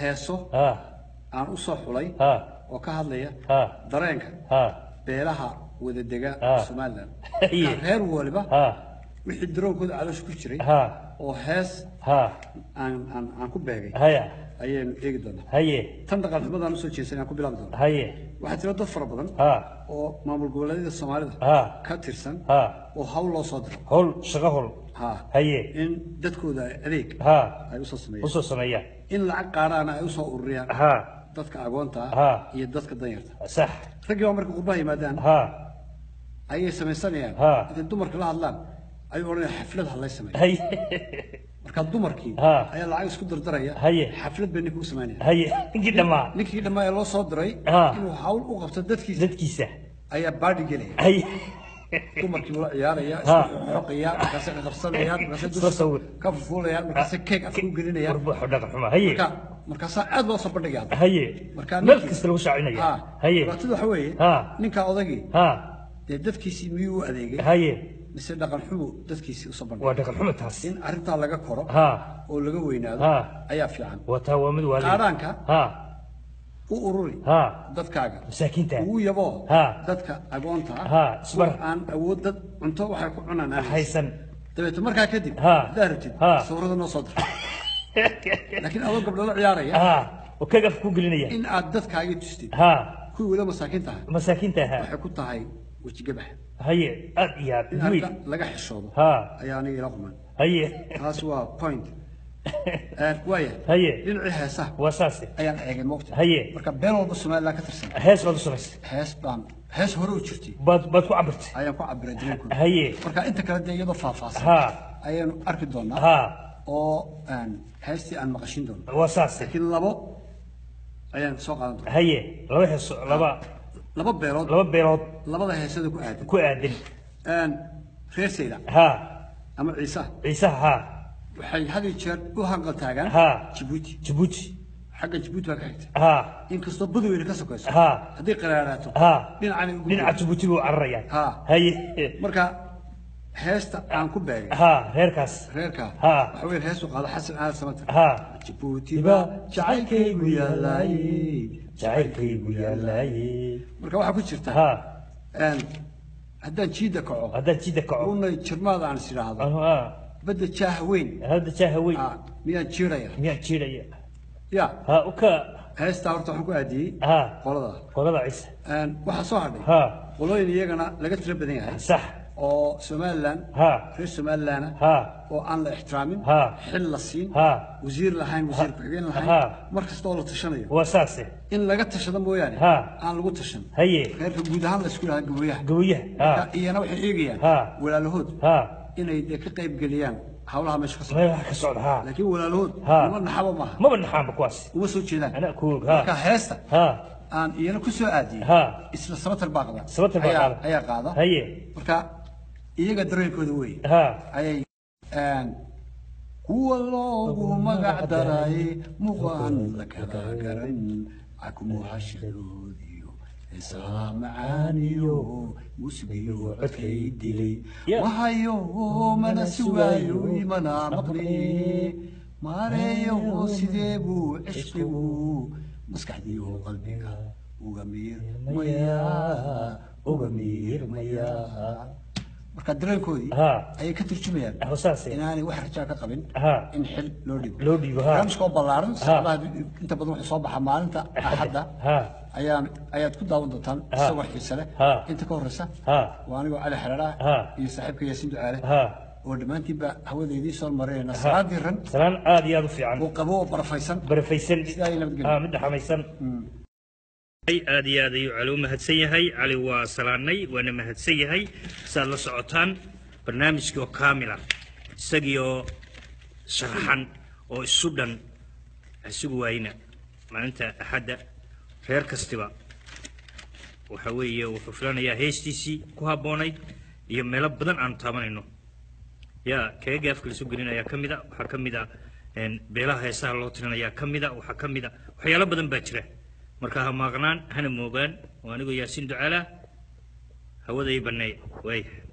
heeso ha aan u soo xulay ha oo ka hadlaya ha dareenka ha beelaha wadadega Ah. somalilan Iye. Marka reer waliba ha wixii daroonkooda caloosha ku jiray ha oo hees ha aan aan aan ku beegay haya ayaynu eegi doonaa haye tan dhaqan xumadaan usoo jeesan aan ku bilaabi doonaa haye waxaa jira dad fara badan ha oo maamul goboleedyada soomaalida ha ka tirsan ha oo hawl loo soo diro hol shaqo hol ha haye in dadkooda adeeg ha ay usoo sameeyaan usoo sameeya in lacag qaaraana ay usoo ururiyaan ha dadka agoonta Ha. ah iyo dadka danyarta sax raggii baa marka qurbaha yimaadaan ha ayay samaysanayaan Ha. intay dumarka la hadlaan ayuu odhanaya xaflad ha lay sameeyo haye marka dumarkii Ha. ayaa lacag isku dardaraya Haye. xaflad bay ninka u samaynaya haye ninkii dhammaa ninkii dhammaa ee loo soo diray Ha. inuu hawl u qabto dadkiisa dadkiisa ayaa baadhi gelaya haye dumarkii buu la ciyaaraya Ha. isku xoqaya markaasay qabsanayaan markaasay Isla dusha sawir. ka fufuulayaan markaasay keeg afka u gelinayaan warbuuxu dhaqan xuma haye marka markaasaa aad loo soo bandhigaya haye marka meel ninkii- kasta lagu shaacinaya Ha. haye dhibaatadu waxa weeye Ha. ninka odagii ha dee dadkiisii miyuu u adeegay haye mise dhaqan xumu dadkiisii usoo bandhigay waa dhaqan xuma taas in arrintaa laga koro ha oo laga weynaado Ha. ayaa fiican waa taa waa mid waali qaadhaanka ha u ururi ha dadkaaga masaakiinta ugu yaboo Ha. dadka agoonta ah Ha, kuwa isbar. aan awood dad cunto waxay ku cunaan aan haysan. haysan dabeeto markaa kadib Ha. haddaad rabtid Ha. sawirada noo soo dir laakiin adoo gabdho la ciyaaraya ha oo kaga af ku gelinaya in aad dadkaagii tustid ha kuwii wada masaakiinta ah masaakiinta ha waxay ku tahay wejigabax haye aad iyo aad in weyn arrinta laga xishoodo ha ayaa aniga ila quman haye taas waa point Eh, waaya haye dhinacii heesaha waa saase ayaan eegay moogta haye marka beel walba somaliland ka tirsan hees baad u samaysay hees baan hees hore u jirtay baad baad ku cabirtay ayaan ku cabiray dareenkooda haye marka inta kale dee iyadoo faahfaahsan ha ayaanu arki doonaa ha oo een, heestii aan maqashin doono waa saase laakiin labo ayaan soo qaadan doonaa haye laba hees laba laba beelood laba beelood labada heesada ku aadan ku aadan Een, reer sayda ha ama ciise ciisaha ha waxay had iyo jeer u hanqal taagaan Ha. jabuuti jabuuti xagga jabuuti baa ka xigta ha inkastoo badweyne ka sokayso ha haddii qaraaraato ha dhinacani ugu dhinaca jabuuti buu cararayaan Ha. haye marka heesta aan ku beegay ha reerkaas reerka Ha. waxa weeye heestu qaado xasan aadan samatar ha jabuuti Diba, baa jacaylkaygu yaalaay jacaylkaygu yaalaaye marka waxaa ku jirta ha een, haddaan jiida kaco haddaan jidda kaco unay jirmaada aan is idhaahdo ha badda jaaha weyn hadda jaaha weyn ah, miyaan jiiraya miyaan jiidhaya ya ha uka heestaa horta waxaan ku aadiyey ha qolada qolada ciise Een, waxaa soo hadhay ha qolooyin iyagana laga tiro badan yahay sax oo somaliland ha reer somaliland ha oo aan la ixtiraamin Ha. xil la siin ha wasiir lahayn wasiir ku-xigeen Ha. lahayn mar kasta oo la tashanayo waa saase in laga tashado mooyaane Ha. aan lagu tashan haye reerka guud ahaan la isku dhahaa gaboyaha gabayaha Marka ha iyana waxay eegayaan Ha. walaalahood ha inay dee ka qayb geliyaan hawlaha meesha ka socda meel wax ka socda ha laakiin walaalahood Ha. uma naxabo maaha maba naxaanba kuwaas uma soo jeedaan anaa ku og ha marka heesta ha aan iyana ku soo aadiyey ha isla sabatar baa qada Sabatar baa Ayaa- qaada. ayaa qaada haye marka iyaga dareenkooda wey ha ayay een, kuwa loogu magac daray muqaan la kala garan akumuhashadoodiyo heesaha macaaniyo musigiyo codkay dilay Yeah. wahayo mana sugaayo imana maqli maareeyo sidee buu cishqigu maskaxdiyo qalbiga uga miirmayaa uga miirmayaa marka dareenkoodii ha ayay ka turjumayaan ha saase inaanay wax rajaa ka qabin ha in xil loo dhigo loo dhiibo ha barnaamijka oo ballaaran saacadaha inta badan wuxuu soo baxaa maalinta axadda ha ayaan ayaad ku daawan doontaan isagoo xiise leh Ha. inta ka horreysa ha waa anigoo cali xereera Ha. iyo saaxiibka yaasiin ducaale ha oo dhammaantiinba hawada idiin soo marinayna salaadii ran salaan aad iyo aad u fiican oo qabo oo barafaysan barafaysan sidaa ay nabadgelyo ha mid dhaxamaysan aad iyo aad ayuu cali u mahadsan yahay cali waa salaanay waana mahadsan yahay saad la socotaan barnaamijkii oo kaamila isagii oo sharaxan oo isu dhan isugu waayna maalinta axadda reer kastiba waxa weeye wuxuu filanayaa heestiisii ku habboonayd iyo meelo badan aanu taabanayno yaa kaga gaafka la soo gelinayaa ka mid a waxaa ka mid a een, beelaha heesaha loo tirinayaa ka mid a waxaa ka mid a waxyaalo badan baa jira marka ha maaqnaan hana moogaan waa anigoo yaasiin ducaala hawada ii banneey waaya